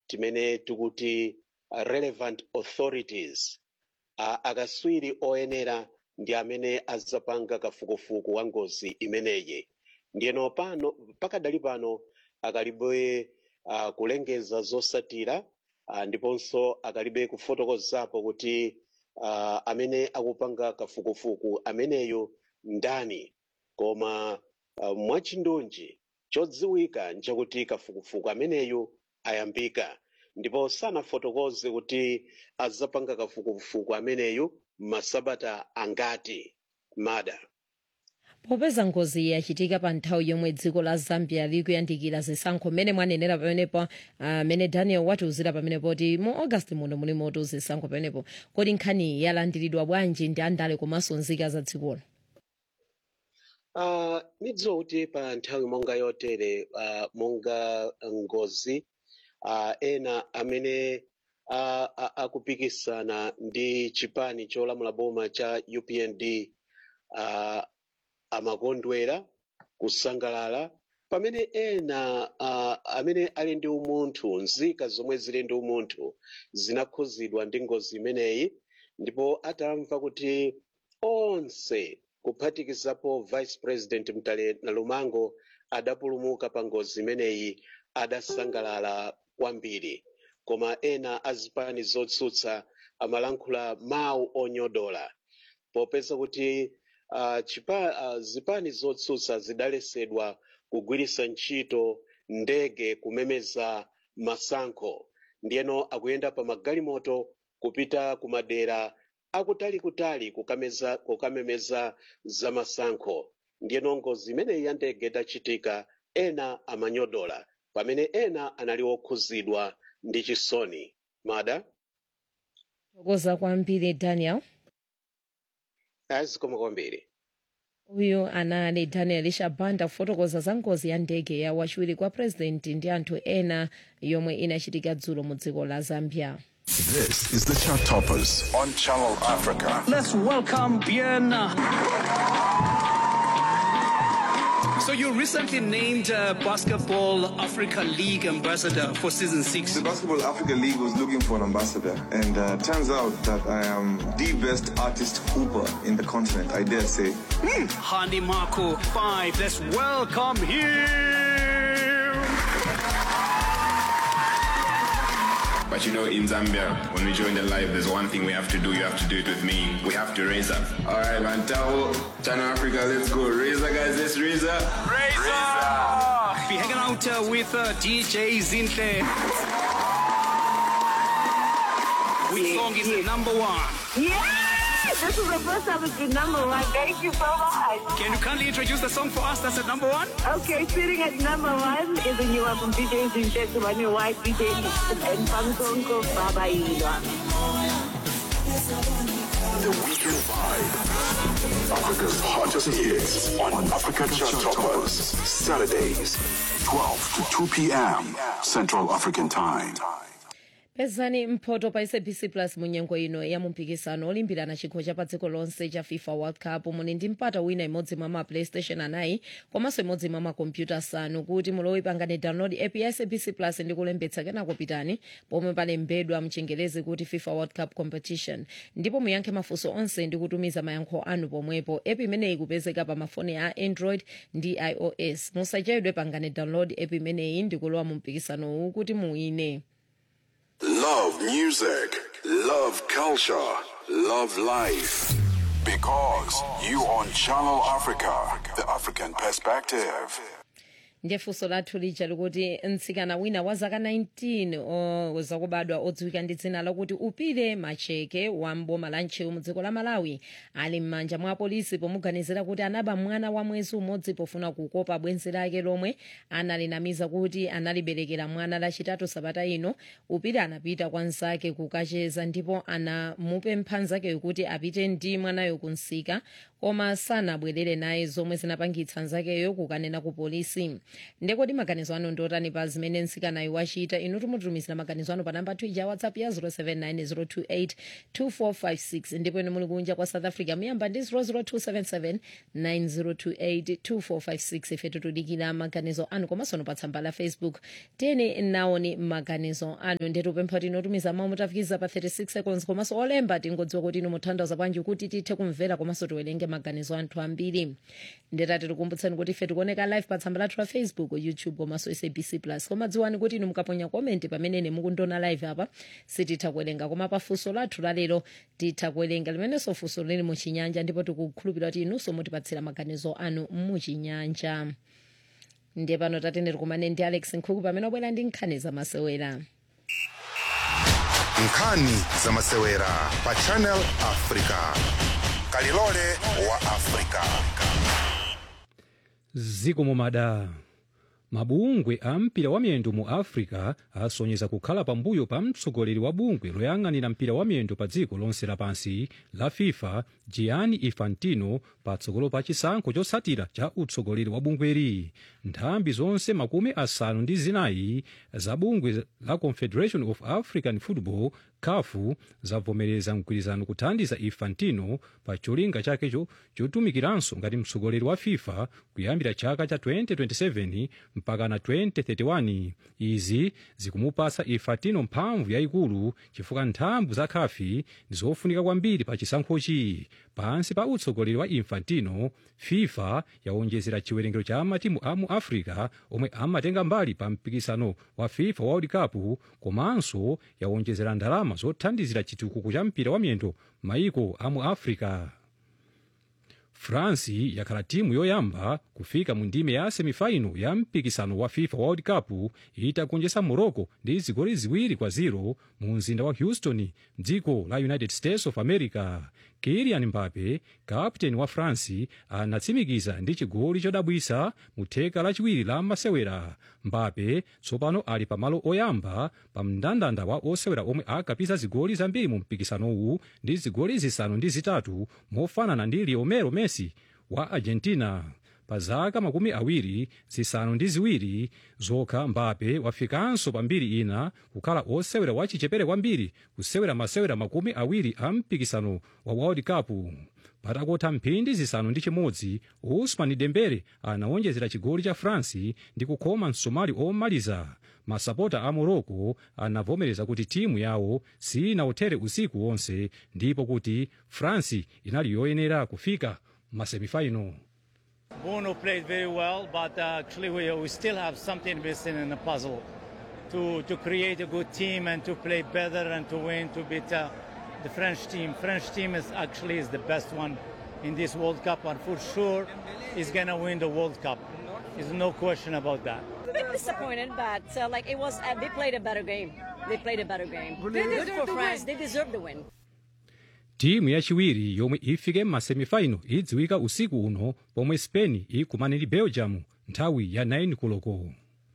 timene tikuti uh, relevant authorities uh, akaswiri oyenera ndi amene azapanga kafukufuku wa ngozi imeneyi ndiyeno pano pakadali pano akalibe uh, kulengeza zosatira uh, ndiponso akalibe kufotokozapo kuti uh, amene akupanga kafukufuku ameneyo ndani koma uh, mwachindunji chodziwika nchakuti kafukufuku ameneyo ayambika ndipo sanafotokoze kuti azapanga kafukufuku ameneyo masabata angati mada popeza ngozi yachitika pa nthawi yomwe dziko la zambia likuyandikira zisankho mmene mwanenera pamenepo amene uh, daniel watiuzira pamenepo kuti mu august muno muli moto zisankho pamenepo kodi nkhani yalandiridwa bwanji ndi andale komanso nzika za dzikolo uh, nidziwa kuti pa nthawi monga yotere uh, monga ngozi uh, ena amene uh, uh, akupikisana ndi chipani cholamula boma cha upnd uh, amakondwera kusangalala pamene ena uh, amene ali ndi umunthu nzika zomwe zili ndi umunthu zinakhuzidwa ndi ngozi imeneyi ndipo atamva kuti onse kuphatikizapo vice president mtale nalumango adapulumuka pa ngozi imeneyi adasangalala kwambiri koma ena azipani zotsutsa amalankhula mawu onyodola popeza kuti uh, chipa, uh, zipani zotsutsa zidalesedwa kugwiritsa ntchito ndege kumemeza masankho ndiyeno akuyenda pa magalimoto kupita ku madera akutalikutali kukameza kukamemeza za masankho ndiyeno ngozi imeneyi ya ndege itachitika ena amanyodola pamene ena anali okhuzidwa ndi chisoni mada tokoza kwambiri daniel azikoma kwambiri uyu anali daniel shabanda kufotokoza za ngozi ya ndege ya wachiwiri kwa president ndi anthu ena yomwe inachitika dzulo mu dziko la zambia This is the Chart Toppers on Channel Africa. Let's welcome Bien. So you recently named uh, Basketball Africa League ambassador for season six. The Basketball Africa League was looking for an ambassador, and uh, turns out that I am the best artist hooper in the continent, I dare say. Handy Marco five. Let's welcome him. But you know, in Zambia, when we join the live, there's one thing we have to do. You have to do it with me. We have to raise up. All right, man. Tao, Channel Africa, let's go. Raise up, guys. Let's raise up. Raise up. Be hanging out uh, with uh, DJ Zinhle. Which song is the number one? Yes! This is the first time it's been number one. Thank you so much. Can you kindly introduce the song for us that's at number one? Okay, sitting at number one is a new one from DJ Zinche to my new wife, DJ and Pangsonko Baba Ilwa. The Weekend Vibe. Africa's hottest hits on Africa Chart Toppers. Saturdays, 12 to 2 p.m. Central African Time. pezani mphoto pa sabc plus mu nyengo ino ya mumpikisano olimbirana chikho cha pa dziko lonse cha fifa world cup muli ndi mpata wina imodzi mwa ma playstation anayi komanso imodzi mwa makompyuta asanu kuti mulowe pangane download app ya sabc plus ndi kulembetsa kenako pitani pomwe palembedwa mchingerezi kuti fifa world cup competition ndipo muyankhe mafunso onse ndi kutumiza mayankho anu pomwepo app imeneyi kupezeka pa mafoni a android ndi ios musachedwe pangane download app imeneyi ndi kulowa mu mpikisanowu kuti muwine Love music, love culture, love life. Because you on Channel Africa, the African perspective. ndiye funso lathu lija likuti mtsikana wina wa zaka 19 o- zakubadwa odziwika ndi dzina lakuti upire macheke wa mboma la ntcheu mu dziko la malawi ali m'manja mwa polisi pomuganizira kuti anaba mwana wa mwezi umodzi pofuna kukopa bwenzi lake lomwe analinamiza kuti analiberekera mwana lachitatu sabata ino upire anapita kwa nzake kukacheza ndipo anamupempha nzakeyo kuti apite ndi mwanayo kunsika koma sanabwerere naye zomwe zinapangitsa nzakeyo kukanena ku polisi ndekodi maganizo anu ndiotani pa zimene nsikanayo wachita inu tumutumizira maganizo anu pa namba 2 ya whatsapp ya 079 028 ndipo inu muli kunja kwa south africa muyamba ndi 00277 9028 2456 ife tutudikira maganizo anu komanso pa tsamba la facebook tene naoni maganizo anu ndetupempha kuti inotumiza mawu mutafikiza pa 36 seconds komanso olemba tingodziwa kuti inu muthandaza bwanji kuti tithe kumvera komanso tiwerenge maganizo anthu ambiri ndetati tikumbutseni kuti ife tikuoneka live pa tsamba lathu la facebook youtube komanso sabc plus koma dziwani kuti inu mukaponya komenti pamene mukundiona live apa sititha kuwerenga koma pa funso lathu lalero titha kuwerenga limenenso funso lili muchinyanja ndipo tikukhulupirira kuti inunso mutipatsira maganizo anu muchinyanja ndiye pano tatene tikumane ndi alex nkhuku pamene wabwera ndi nkhani zamasewera nkhani zamasewera pa channel africa kalilole wa africa zikomo mada mabungwe a mpira wa miyendo mu africa asonyeza kukhala pambuyo pa mtsogoleri wa bungwe loyang'anira mpira wa miyendo pa dziko lonse lapansi la fifa gianni infantino patsogolo pa chisankho chotsatira cha utsogoleri wa bungweri nthambi zonse makumi asanu ndi zinayi za bungwe la confederation of african football kafu zavomereza mgwirizano kuthandiza infantino pa cholinga chakecho chotumikiranso ngati mtsogoleri wa fifa kuyambira chaka cha 2027 mpaka na 2031 izi zikumupasa infantino mphamvu yayikulu chifukwa nthambi za kafi ndi zofunika kwambiri pa chisankhochi pansi pa utsogoleri wa infantino fifa yawonjezera chiwerengero cha matimu a mu africa omwe amatenga mbali pa mpikisano wa fifa world cup komanso yawonjezera ndalama zothandizira chitukuko cha mpira wa miyendo maiko a mu africa france yakhala timu yoyamba kufika mu ndime ya semifaino ya mpikisano wa fifa world cup itagonjetsa morocco ndi zigoli ziwiri kwa ziro mu mzinda wa houston mdziko la united states of america kilian mbape kapteni wa france anatsimikiza ndi chigoli chodabwisa mu theka lachiwiri la masewera mbape tsopano ali pamalo oyamba pa mndandanda wa osewera omwe akapisa zigoli zambiri mu mpikisanowu ndi zigoli zisanu ndi zitatu mofanana ndi lionel messi wa argentina pa zaka makumi awiri zisanu ndi ziwiri zokha mbape wafikanso pa mbiri ina kukhala osewera wachichepere kwambiri kusewera masewera makumi awiri a mpikisano wa world cup patakotha mphindi zisanu ndi chimodzi usman dembele anawonjezera chigoli cha france ndi kukhoma msomali omaliza masapota a morocco anavomereza kuti timu yawo sinawothere usiku wonse ndipo kuti france inali yoyenera kufika masemifaino Bono played very well, but uh, actually we, we still have something missing in the puzzle to, to create a good team and to play better and to win, to beat uh, the French team. French team is actually is the best one in this World Cup and for sure is going to win the World Cup. There's no question about that. a bit disappointed, but uh, like it was, uh, they played a better game. They played a better game. Good for France. They deserve the win. timu yachiwiri yomwe ifike m'masemifaino idziwika usiku uno pomwe spain ikumane ndi belgium nthawi ya 9 koloko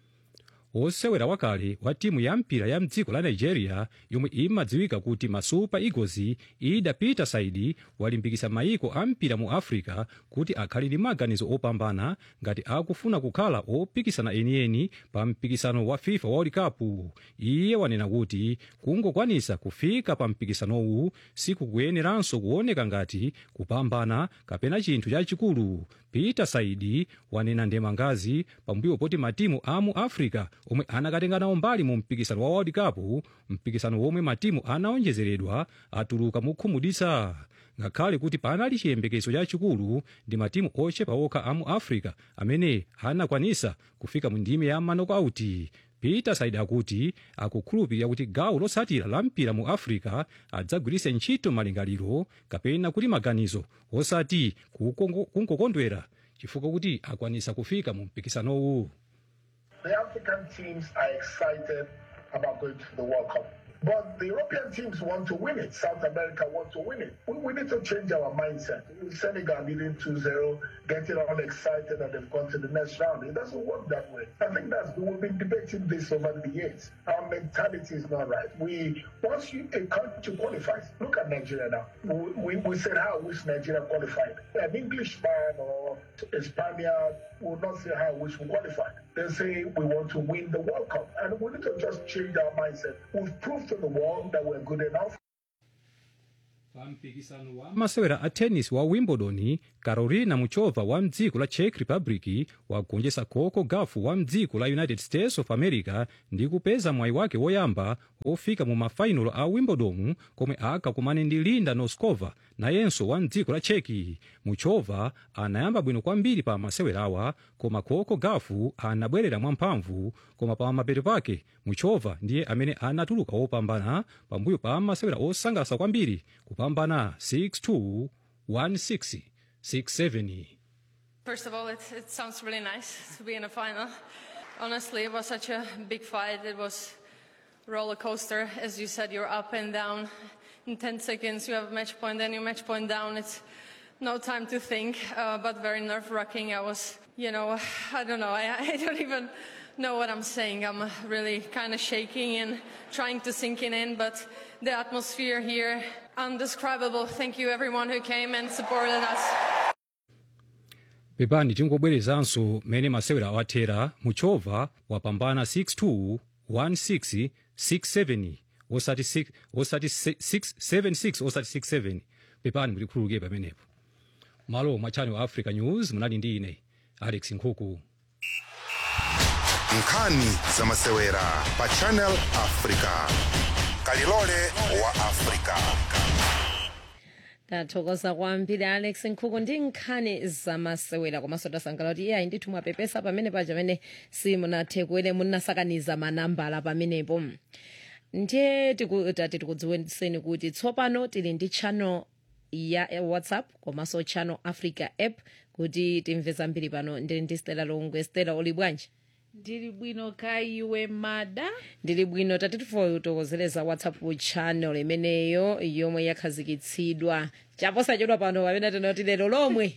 osewera wakale wa timu ya mpira ya mdziko la nigeria yomwe imadziwika kuti masupa eagles ida peter saidi walimbikitsa mayiko a mpira mu africa kuti akhale ndi maganizo opambana ngati akufuna kukhala opikisana enieni pa mpikisano wa fifa world cup iye wanena kuti kungokwanisa kufika pa mpikisanowu sikukuyeneranso kuoneka ngati kupambana kapena chinthu chachikulu peter saidi wanena ndemangazi pambuyo poti matimu a mu africa omwe anakatenga nawo mbali mu mpikisano wa world cup mpikisano womwe matimu anaonjezeredwa atuluka mokhumudwitsa ngakhale kuti panali chiyembekezo chachikulu ndi matimu ochepa okha a mu africa amene anakwanisa kufika mu ndime ya manokauti peter saidi akuti akukhulupirira kuti gawo lotsatira la mpira mu africa adzagwiritse ntchito malingaliro kapena kuti maganizo osati kukongo- kungokondwera chifukwa kuti akwanisa kufika mu mpikisanowu The African teams are excited about going to the World Cup. But the European teams want to win it. South America want to win it. We, we need to change our mindset. Senegal leading 2-0, getting all excited that they've gone to the next round. It doesn't work that way. I think that's we've been debating this over the years. Our mentality is not right. We once you, a country qualifies, look at Nigeria now. We, we, we said how I wish Nigeria qualified. An Englishman or a Spaniard will not say how I wish we qualified. They say we want to win the World Cup. And we need to just change our mindset. We've proved to the world that we're good enough. masewera a tennis wa wimbledon carolina muchova wa mdziko la czech republic wagonjetsa coco gauff wa mdziko la united states of america ndi kupeza mwayi wake woyamba ofika mu mafainalo a wimbledon komwe akakumane ndi linda noskova nayenso wa mdziko la czech muchova anayamba bwino kwambiri pa masewerawa koma coco gauff anabwerera mwamphamvu koma pa mapeto pake muchova ndiye amene anatuluka wopambana pambuyo pa masewera osangalatsa kwambiri kupambana 6-2 1-6 6-7 First of all, it, it sounds really nice to be in a final. Honestly, it was such a big fight. It was roller coaster. As you said, you're up and down. In 10 seconds, you have a match point, then you match point down. It's no time to think, uh, but very nerve wracking. I was, you know, I don't know. I, I don't even know what I'm saying. I'm really kind of shaking and trying to sink it in, but the atmosphere here, undescribable. Thank you, everyone who came and supported us. pepani tingobwerezanso mmene masewera awathera muchova wapambana 6-2 1-6 6-7 osati 6 osati 6-7-6 osati 6-7 pepani mutikhululuke pamenepo malo mwa channel africa news munali ndi ine alex nkhuku nkhani za masewera pa channel africa kalilole wa africa tathokoza kwambiri alex nkhuku ndi nkhani zamasewera komanso tasangalala kuti iyayi ndithu mwapepesa pamene paja pamene simunathe kuwere munasakaniza manambala pamenepo ndiye tiku- tati tikudziwitseni kuti tsopano tili ndi channel ya whatsapp komanso channel africa app kuti timve zambiri pano ndili ndi stela longwe stela uli bwanji ndili bwino ka iwe mada ndili bwino tati tifotokozereza whatsapp channel imeneyo yomwe yakhazikitsidwa chaposachedwa pano pamene tinoti lero lomwe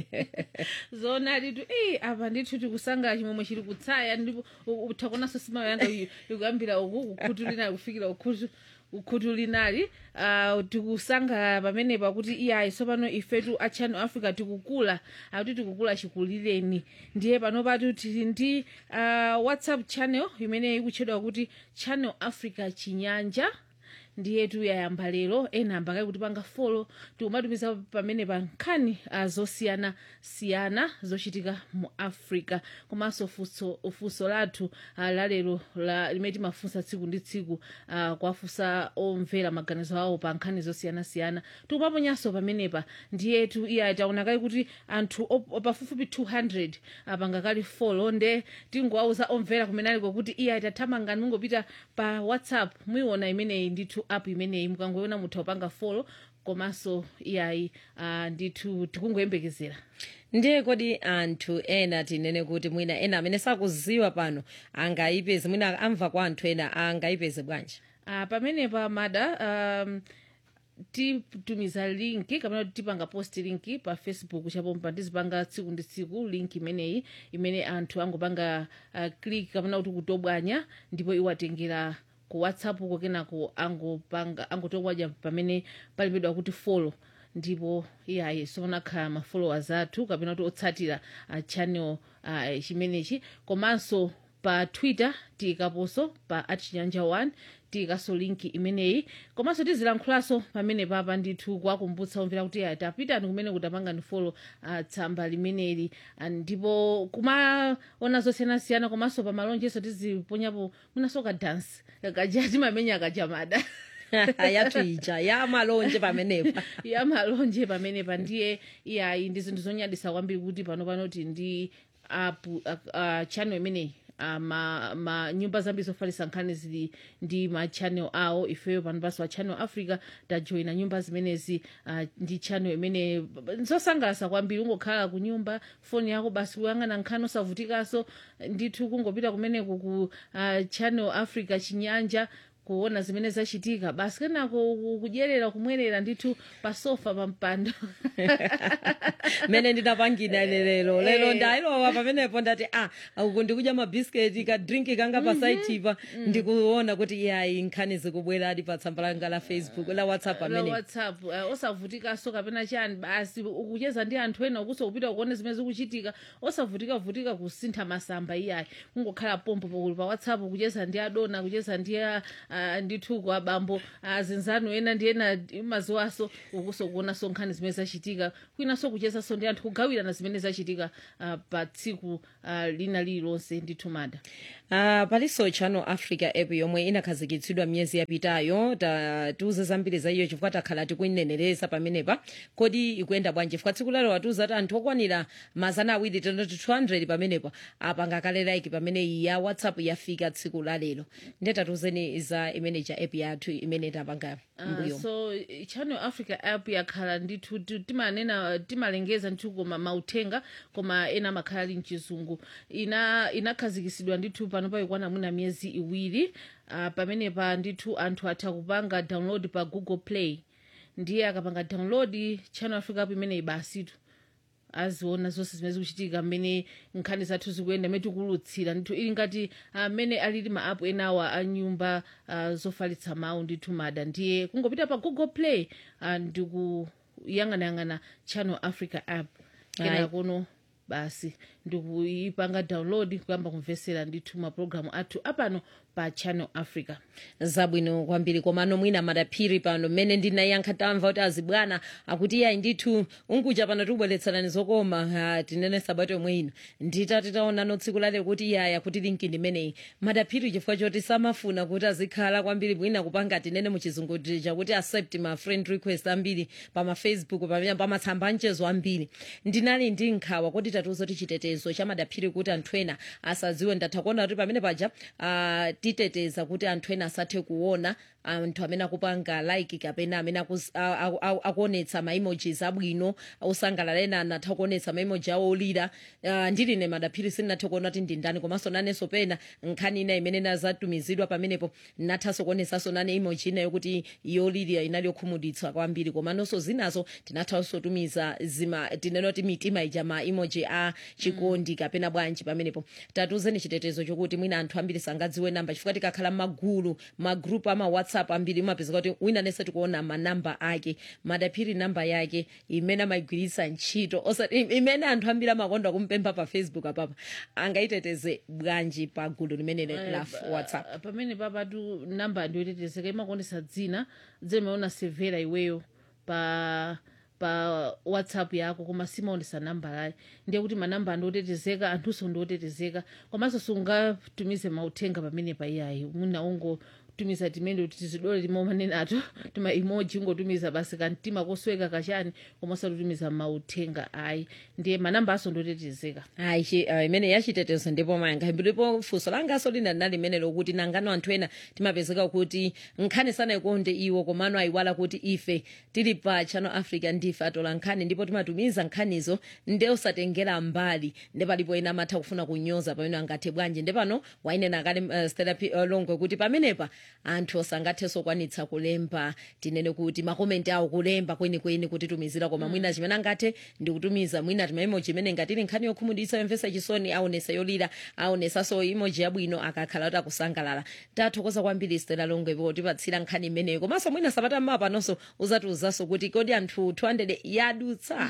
zona litu ei apa ndithu tikusangala chimwemwe chili kutsaya ndipo utakonanso simayo yanga ikuyambira uku kukhutu linali kufikira ukhutu ukhutu linali uh, tikusangala pamenepa kuti iyayi tsopano ifetu a channel africa tikukula akuti tikukula chikulireni ndiye pano patu tili ndi uh, whatsapp channel imene ikutchedwa kuti channel africa chinyanja ndiye tuyayamba lero ena ambakali kuti panga folo tikumatumiza pamene pa nkhani uh, zosiyana siyana zochitika mu africa komanso funso funso lathu uh, lalero la, limene timafunsa tsiku ndi tsiku uh, kwafunsa omvera maganizo awo pa nkhani zosiyana siyana tikumaponyanso pamenepa ndiye tu iya taonakali kuti anthu op- op- pafupifupi 200 apangakali folo nde tingowauza omvera kumenaliko kuti iya tathamangani mungopita pa whatsapp muiona imeneyi ndithu app imeneyi mukangoiona mutha kupanga folo komanso iyayi uh, ndithu tikungoyembekezera ndiye kodi anthu ena tinene kuti mwina ena amene sakuziwa pano angayipeze mwina amva kwa anthu ena angayipeze bwanji uh, pamenepa mada um, titumiza linki kapena kuti tipanga post linki pa facebook chapompa tizipanga tsiku ndi tsiku link imeneyi imene anthu angopanga uh, click kapena kuti kutobwanya ndipo iwatengera ku whatsapp ko kenako angopanga angotobwanya pamene palembedwa kuti follow ndipo iyayi simunakhala ma followers athu kapena kuti otsatira uh, channel uh, chimenechi komanso pa twitter tikaponso pa achinyanja 1 tikaso linki imeneyi komanso tizilankhulanso pamene papa ndithu kuwakumbutsa omvera kuti aya tapitani kumene kutapanga ni folo uh, tsamba limeneli Ah, ndipo kumaona zosiyanasiyana komanso pa malonjeso tiziponyapo mwinaso ka dance kaja timamenya kajamada yathu ija ya malonje pamenepa ya malonje pamenepa ndiye iyayi ndi zinthu zonyadisa kwambiri kuti pano panoti ndi app uh, uh, channel imeneyi uh, ma, ma nyumba zambiri zofalitsa nkhani zili ndi ma channel awo ifeyo pano panso pa channel africa tajoyina nyumba zimenezi uh, ndi channel imene zosangalatsa kwambiri ungokhala ku nyumba foni yako basi kuyang'ana nkhani osavutikanso ndithu kungopita kumeneku ku uh, channel africa chinyanja kuona zimene zachitika basi kenako ku- kudyerera kumwerera ndithu pasofa pampando mene ndinapangina lero lero Eh. ndailowa pamenepo ndati ah uku ndikudya mabhisiketi kadrinki kanga pasaitipa ndikuona kuti yayi nkhani zikubweradi pa tsamba langa la facebook la whatsapp la amene whatsapp uh, osavutikaso kapena chani basi ukucheza ndi anthu ena ukuso kupita kuone zimene zikuchitika osavutika-vutika kusintha masamba iyayi kungokhala pompo pakuli pa whatsapp kucheza ndi adona kucheza ndi uh, ndithu abambo azinzanu ena ndi ena mazuwaso ukuso kuonaso nkhani zimene zachitika kwinaso kuchezaso ndi anthu kugawirana zimene zachitika uh, pa tsiku uh, lina lililonse ndithu mada Uh, palinso channel africa app yomwe inakhazikitsidwa miyezi yapitayo ta- tiuze zambiri za iyo chifukwa takhala tikuinenereza pamenepa kodi ikuyenda bwanji chifukwa tsiku lalo watiuza kuti anthu okwanira mazana awiri tendoti 200 pamenepa apanga kale like pamene ya whatsapp yafika tsiku lalero ndiye tatiuzeni za imene cha app yathu imene tapanga Uh, mbuyo so eh, channel africa app yakhala ndithu ti- timanena timalengeza ndithu koma mauthenga koma ena amakhala ali mchizungu ina inakhazikitsidwa ndithu pano paikwana mwina miyezi iwiri uh, pamenepa ndithu anthu atha kupanga download pa google play ndiye akapanga download channel africa app imeneyi basitu aziona zonse zimene zikuchitika mmene nkhani zathu zikuyenda mmene tikulutsira ndithu ili ngati amene alili ma app enawa a nyumba uh, zofalitsa mawu ndithu mada ndiye kungopita pa google play uh, ndikuyang'anayang'ana channel africa app Ayi. kena kuno basi ndikuyipanga download kuyamba kumvesera ndithu mapulogalamu athu apano pa channel africa zabwino kwambiri komano mwina madaphiri pano mmene ndinayankha tamva kuti azibwana akuti yayi ndithu unkuja pano tikubweretserani zokoma ah, tinene sabato yomwe ino nditati taonano tsiku lale kuti yaya kuti linki ndimeneyi madaphiri chifukwa choti samafuna kuti azikhala kwambiri mwina kupanga tinene muchizungu chakuti accept ma friend request ambiri pamafacebook pamene pamatsamba anchezo ambiri ndinali ndi nkhawa kuti tatiuza kuti chitetezo cha madaphiri kuti anthu ena asadziwe ndatha kuona kuti pamene paja ah, titeteza kuti anthu ena asathe kuona anthu amene akupanga like kapena amene akus- a- a- a- akuonetsa maemojis abwino osangalala ena anatha kuonetsa maemoji awo olira Ah, ndiline madaphiri sindinathe kuona kuti ndi ndani komanso nanenso pena nkhani ina imene nazatumizidwa pamenepo nathanso kuonetsanso nane emoji ina yokuti yolirira inali yokhumudwitsa kwambiri komanonso zinazo tinathanso tumiza zima tinena kuti mitima ija ma emoji a chikondi kapena bwanji pamenepo tatuzeni chitetezo chokuti mwina anthu ambiri sangadziwe namba chifukwa tikakhala magulu magrupu ama whatsapp ambiri imapezeka kuti wina nese tikuona manamba ake madaphiri namba yake imene amayigwiritsa ntchito osati imene anthu ambiri amakonda kumpempha pa facebook apapa angaiteteze bwanji pa gulu limene la Eh, whatsapp pa- pamene papatu namba ndiyotetezeka imakuonesa dzina dzimene severa iweyo pa pa whatsapp yako koma simaonesa namba layi ndiye kuti manamba andiotetezeka anthunso ndiotetezeka komanso sungatumize mauthenga pamene pa iyayi mwina ungotumiza timene tizidole timomanenato tima emoji ungotumiza basi kamtima kosweka kachani koma usatutumiza mauthenga ayi ndiye manamba aso ndiotetezeka ayi chi- ah, imene yachitetezo ndipo mayanga ndipo funso langaso lina linali limene lokuti nangano anthu ena timapezeka kuti nkhani sanayikonde iwo komano ayiwala kuti ife tili pa channel africa ndife atola nkhani ndipo timatumiza nkhanizo nde osatengera mbali nde palipo ena amatha kufuna kunyoza pamene angathe bwanji nde pano wainena kale uh, stela P- uh, longwe kuti pamenepa anthu osangathenso kwanitsa kulemba tinene kuti makomenti awo kulemba kwenikweni kutitumizira koma mwina chimene angathe ndi kutumiza mwina timaimoji imene ngatili nkhani yokhumudwitsa yomvetsa chisoni aonesa yolira aonesanso imoji yabwino akakhala kuti akusangalala tathokoza kwambiri stela longwe potipatsira nkhani imeneyo komanso mwina sabata mmawa panonso uzatiuzanso kuti kodi anthu 200 yadutsa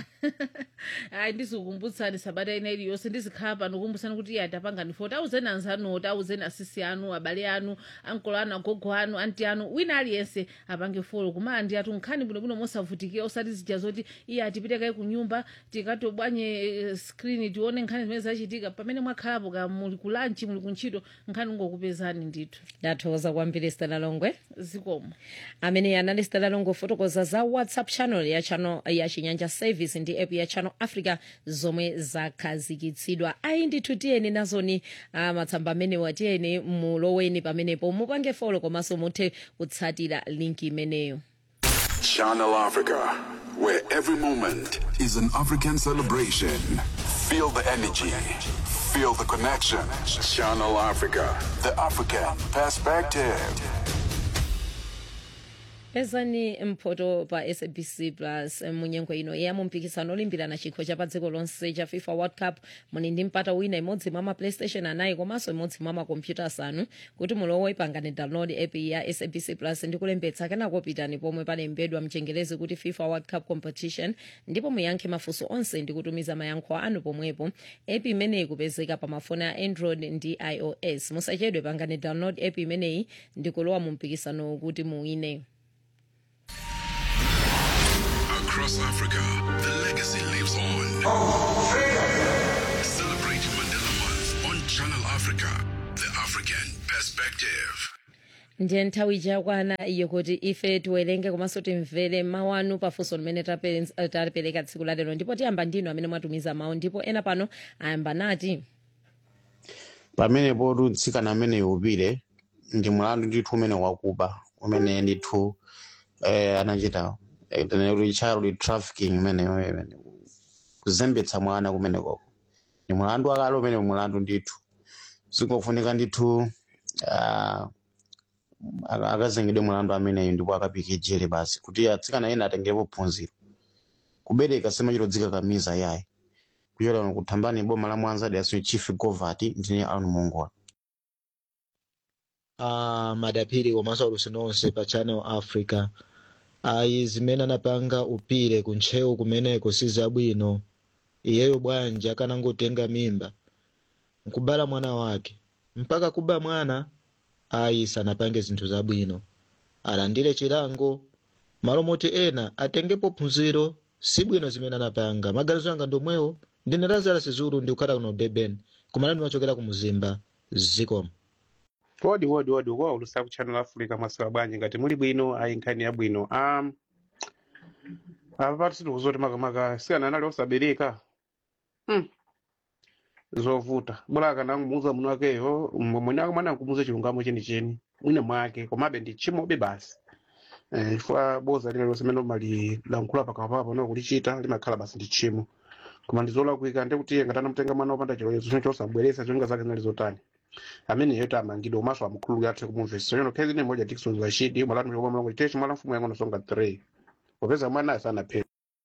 ayi ndizikukumbutsani sabata ina iliyonse ndizikhala pano kukumbusani kuti iye atapangani foti auzeni anzanoti auzeni asisi anu abale anu ankolo anu agogo anu anti anu wina aliyense apange folo kumala ndi atu nkhani bwinobwino mosavutikira osati zija zoti iye atipite kaye ku nyumba tikatobwanye eh, skrini tione nkhani zimene zachitika pamene mwakhalapo ka muli ku lanchi muli ku ntchito nkhani ungokupezani ndithu ndathokoza kwambiri stela longwe zikomo amene anali stela longwe fotokoza za whatsapp channel ya channel ya chinyanja service ndi app ya channel africa zomwe zakhazikitsidwa ayi ndithu tiyeni nazoni uh, matsamba amenewa tiyeni muloweni pamenepo mupange folo komanso muthe kutsatira linki imeneyo Channel Africa, where every moment is an African celebration. Feel the energy, feel the connection. Channel Africa, the African perspective. pezani mphoto pa sabc plus munyengo ino ya mumpikisano olimbirana chikho cha pa dziko lonse cha fifa world cup muni ndi mpata wina imodzi mwa maplaystation anayi komanso imodzi mwa makompyuta asanu kuti mulowe pangani download app ya sabc plus ndi kulembetsa kenako pitani pomwe palembedwa mchengelezi kuti fifa world cup competition ndipo muyankhe mafunso onse ndi kutumiza mayankho anu pomwepo app imeneyi kupezeka pa mafoni a android ndi ios musachedwe pangani download app imeneyi ndi kulowa mu mpikisano kuti muwine Across Africa, the legacy lives on. Celebrate Mandela Month on Channel Africa, the African perspective. ndiye nthawi yakwana iyo kuti ife tiwerenge komanso timvere mawu anu pafunso limene tape- tapereka tsiku la lero ndipo tiyamba ndinu amene mwatumiza mawu ndipo ena pano ayamba nati pamenepo mtsikana amene upire ndi mlandu ndithu umene wakuba umene ndithu eh, anachita eh, kuti child trafficking imeneyo imene kuzembetsa mwana kumenekoko ni mlandu wakale umene mlandu ndithu zingofunika ndithu ah, aka- akazengedwe mlandu ameneyo ndipo akapike jele basi kuti atsikana ena atengerepo phunziro kubereka simachitodzika kamiza yayi kuchera kuthambani boma la mwanza daso chief govert ndine aron mongola uh, madapiri komanso alusi nonse pa channel africa ayi zimene anapanga upire kuntcheu kumeneko si zabwino iyeyo bwanji akanangotenga mimba nkubala mwana wake mpaka kuba mwana ayi sanapange zinthu zabwino alandire chilango malo moti ena atengepo phunziro si bwino zimene anapanga maganizo anga ndomwewo ndine lazarus zulu ndikukhala kuno durban kumalani machokera ku muzimba zikomo wodi wodi wodi ukuwa ulusa ku channel africa mwasula bwanji ngati muli bwino ayi nkhani yabwino um, apa pati sitikuzoti makamaka sikana anali osabereka hmm. zovuta bora akanamuuza muno wakeyo mwene wake mwana nkumuuza chilungamo chenicheni mwine mwake komabe ndi chimobe basi Eh, chifukwa boza lililonse limene umalilankhula pakapapa no kulichita limakhala basi ndi chimo koma ndizolakwika ndekuti ngati anamutenga mwana wopanda chilolezo chino chosabweresa zolinga zake zinali zotani amene yeto amangidwa umaso amkhululu athe kumumvesa yono khezi ine moja Dickson Rashid mwalatu mchokoma mlango chiteshi mwala mfumu yangono songa 3 popeza mwana asanaphera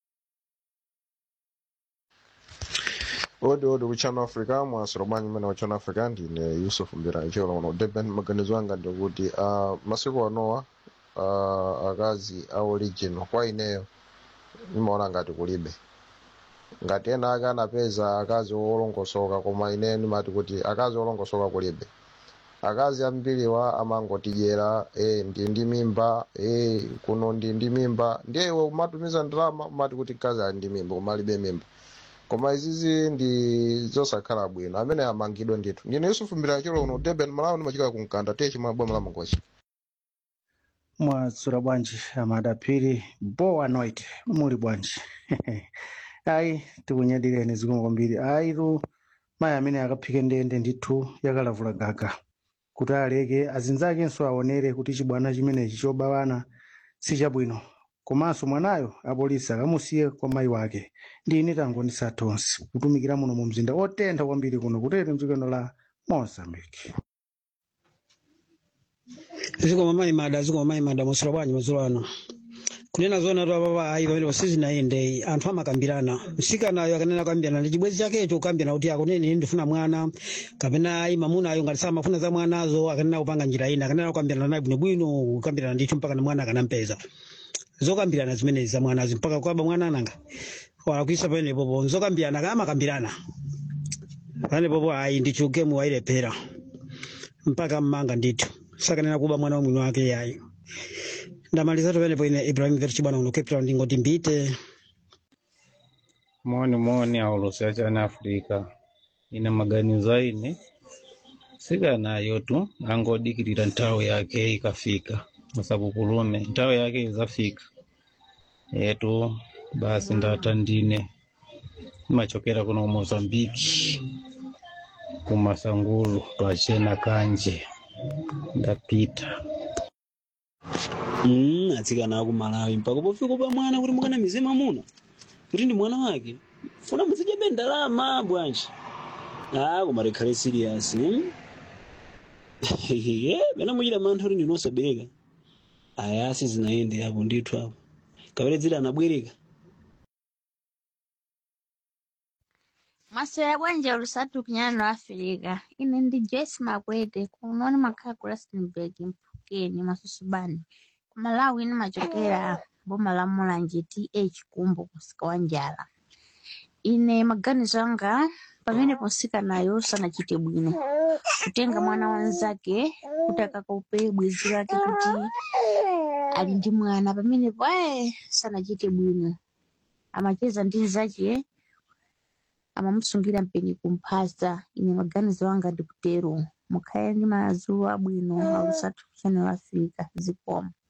odi odi ku channel africa mwasiro bwanji mmene wa channel africa ndine yusuf mbira ichiola kuno durban maganizo anga ndikuti uh, masiku anowa uh, akazi a origin kwa ineyo nimaona ngati kulibe ngati ena ake anapeza akazi olongosoka koma ine nimati kuti akazi olongosoka kulibe akazi ambiriwa amangotidyera e, ndi ndi mimba e, kuno ndi ndi mimba ndiye iwe umatumiza ndalama umati kuti kazi ali ndi mimba koma alibe mimba koma izizi ndi zosakhala bwino amene amangidwe ndithu ndine yusufu mbira chilo uno durban malawi nimachika kumkanda tiye chimwe boma la mangochi mwasura bwanji amadapiri boa noite muli bwanji ayi tikunyadireni zikomo kwambiri ayi tu mayi amene akaphike ndende ndithu yakalavula gaga kuti aleke azinzakenso aonere kuti chibwana chimenechi chobawana si chabwino komanso mwanayo apolisi akamusiye kwa mayi wake ndine tangondisa tonse kutumikira muno mu mzinda otentha kwambiri kuno kutete mdzikano la mozambique zikoma mayi mada zikoma mayi mada mosula bwanji madzulo ano kunena zona tu apapa ayi pamene pasizinayendeyi anthu amakambirana msikanayo akanena kukambirana ndi chibwenzi chakecho kukambirana kuti akunene ndifuna mwana kapena ayi mamunayo ngati samafuna za mwanazo akanena kupanga njira ina akanena kukambirana naye bwinobwino kukambirana ndithu mpaka na mwana akanampeza zokambirana zimenezi za mwanazo mpaka kwaba mwana ananga walakwisa panepopo zokambirana kamakambirana panepopo ayi ndichuke muwailephera mpaka mmanga ndithu sakanena kuba mwana wa mwini wake yayi ndamaliza tupenepo ine ibrahim verchibwana uno cape town ndingoti mbite moni moni aulusi achani afrika ine maganizo aine sikanayo tu angodikirira nthawi yake ikafika musakukulume nthawi yake izafika yetu basi ndata ndine imachokera kuno mozambiki kumasangulu twachena kanje ndapita Mm, atsikana aku malawi mpaka pofika pa mwana kuti mukana mizima muno kuti ndi mwana wake funa muzidyabe ndalama bwanji ah koma likhale serious hmm? ye pena muchita mantha kuti ndinosabereka ayasi zinayende apo ndithu apo kapere dziri anabwereka Maswera bwanje olusatu kunyana lwa Afirika. Ine ndi Joyce Makwete kunoni makhala ku Rustenburg Mphukeni Masusubani. Ku Malawi ine machokera boma la Mulanje TH Kumbo kusika wa njala. Ine maganizo anga pamene ponsikanayo sanachite bwino kutenga mwana wanzake kuti akakaupe bwenzi lake kuti ali ndi mwana pamenepo ayi sanachite bwino amacheza ndi nzache amamusungira mpeni kumphasa ine maganizo anga ndikutero mukhale ndi madzulo abwino alusatu channel africa zikomo